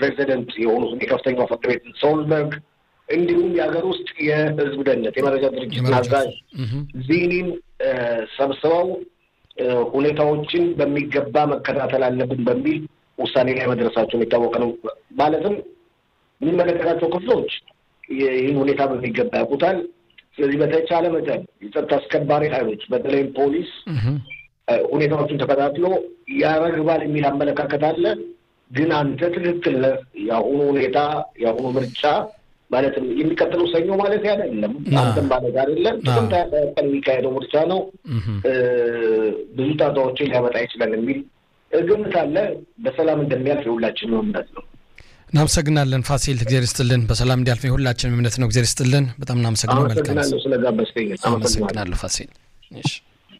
ፕሬዚደንት የሆኑትን የከፍተኛው ፍርድ ቤት ሶልበርግ እንዲሁም የሀገር ውስጥ የህዝብ ደህንነት የመረጃ ድርጅት አዛዥ ዚኒን ሰብስበው ሁኔታዎችን በሚገባ መከታተል አለብን በሚል ውሳኔ ላይ መድረሳቸው የሚታወቅ ነው። ማለትም የሚመለከታቸው ክፍሎች ይህን ሁኔታ በሚገባ ያውቁታል። ስለዚህ በተቻለ መጠን የጸጥታ አስከባሪ ኃይሎች በተለይም ፖሊስ ሁኔታዎችን ተከታትሎ ያረግባል የሚል አመለካከት አለ። ግን አንተ ትክክል ነህ። የአሁኑ ሁኔታ የአሁኑ ምርጫ ማለትም የሚቀጥለው ሰኞ ማለት አይደለም፣ አንተም ማለት አይደለም። ጥቅምት ቀን የሚካሄደው ምርጫ ነው። ብዙ ጣጣዎችን ሊያመጣ ይችላል የሚል ግምት አለ። በሰላም እንደሚያልፍ የሁላችንም እምነት ነው። እናመሰግናለን ፋሲል፣ እግዚአብሔር ይስጥልን። በሰላም እንዲያልፍ የሁላችንም እምነት ነው። እግዚአብሔር ይስጥልን። በጣም እናመሰግናለን። አመሰግናለሁ ስለጋበዝከኝ። አመሰግናለሁ ፋሲል።